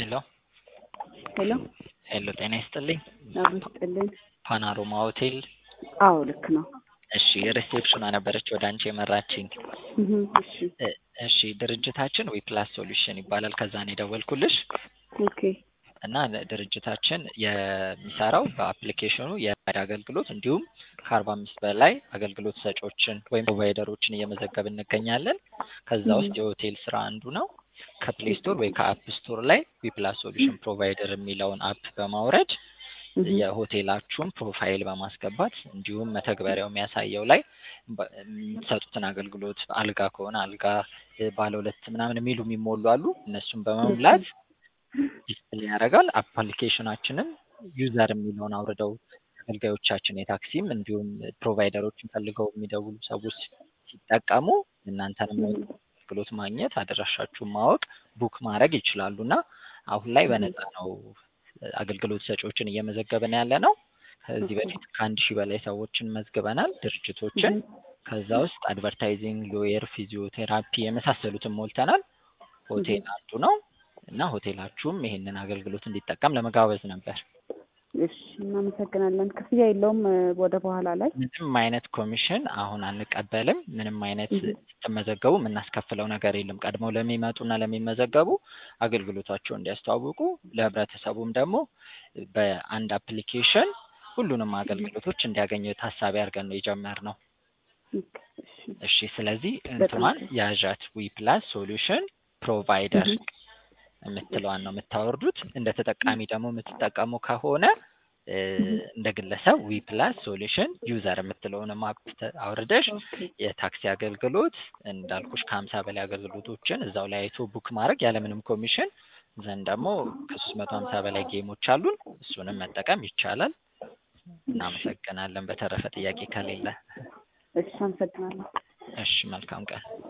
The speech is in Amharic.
ሄሎ ሄሎ ሄሎ ጤና ይስጥልኝ። አብሮ ይስጥልኝ። ፓናሮማ ሆቴል። አዎ ልክ ነው። እሺ ሪሴፕሽኗ ነበረች ወደ አንቺ የመራችኝ። እህ እሺ እ- እሺ ድርጅታችን ዊፕላስ ሶሉሽን ይባላል። ከዛ ነው የደወልኩልሽ ኦኬ እና ድርጅታችን የሚሰራው በአፕሊኬሽኑ የራይድ አገልግሎት እንዲሁም ከአርባ አምስት በላይ አገልግሎት ሰጪዎችን ወይም ፕሮቫይደሮችን እየመዘገብ እንገኛለን። ከዛ ውስጥ የሆቴል ስራ አንዱ ነው። ከፕሌይ ስቶር ወይ ከአፕ ስቶር ላይ ዊፕላስ ሶሉሽን ፕሮቫይደር የሚለውን አፕ በማውረድ እህ የሆቴላችሁን ፕሮፋይል በማስገባት እንዲሁም መተግበሪያው የሚያሳየው ላይ በ- የምትሰጡትን አገልግሎት አልጋ ከሆነ አልጋ እ፣ ባለ ሁለት ምናምን የሚሉ የሚሞሉ አሉ። እነሱን በመሙላት ዲስፕሌይ ያደርጋል። አፕሊኬሽናችንን ዩዘር የሚለውን አውርደው አገልጋዮቻችን የታክሲም እንዲሁም ፕሮቫይደሮችን ፈልገው የሚደውሉ ሰዎች ሲጠቀሙ እናንተንም አገልግሎት ማግኘት አድራሻችሁን ማወቅ ቡክ ማድረግ ይችላሉ እና አሁን ላይ በነፃ ነው አገልግሎት ሰጪዎችን እየመዘገብን ያለ ነው። ከዚህ በፊት ከአንድ ሺህ በላይ ሰዎችን መዝግበናል ድርጅቶችን። ከዛ ውስጥ አድቨርታይዚንግ፣ ሎየር፣ ፊዚዮቴራፒ የመሳሰሉትን ሞልተናል። ሆቴል አንዱ ነው እና ሆቴላችሁም ይሄንን አገልግሎት እንዲጠቀም ለመጋበዝ ነበር። እሺ እናመሰግናለን። ክፍያ የለውም እ፣ ወደ በኋላ ላይ ምንም አይነት ኮሚሽን አሁን አንቀበልም። ምንም አይነት ስትመዘገቡ የምናስከፍለው ነገር የለም። ቀድመው ለሚመጡና ለሚመዘገቡ አገልግሎታቸውን እንዲያስተዋውቁ ለህብረተሰቡም ደግሞ በአንድ አፕሊኬሽን ሁሉንም አገልግሎቶች እንዲያገኙ ታሳቢ አድርገን ነው የጀመርነው። ኦኬ፣ እሺ እሺ ስለዚህ እንትኗን ያዣት ዊ ፕላስ ሶሉሽን ፕሮቫይደር የምትለዋን ነው የምታወርዱት። እንደ ተጠቃሚ ደግሞ የምትጠቀሙ ከሆነ እ፣ እንደ ግለሰብ ዊ ፕላስ ሶሉሽን ዩዘር የምትለውን አፕ አውርደሽ ኦኬ የታክሲ አገልግሎት እንዳልኩሽ ከሀምሳ በላይ አገልግሎቶችን እዛው ላይ አይቶ ቡክ ማድረግ ያለምንም ኮሚሽን ዘንድ ደግሞ ከሶስት መቶ ሀምሳ በላይ ጌሞች አሉን። እሱንም መጠቀም ይቻላል። እናመሰግናለን። በተረፈ ጥያቄ ከሌለ እሺ አመሰግናለሁ። እሺ መልካም ቀን።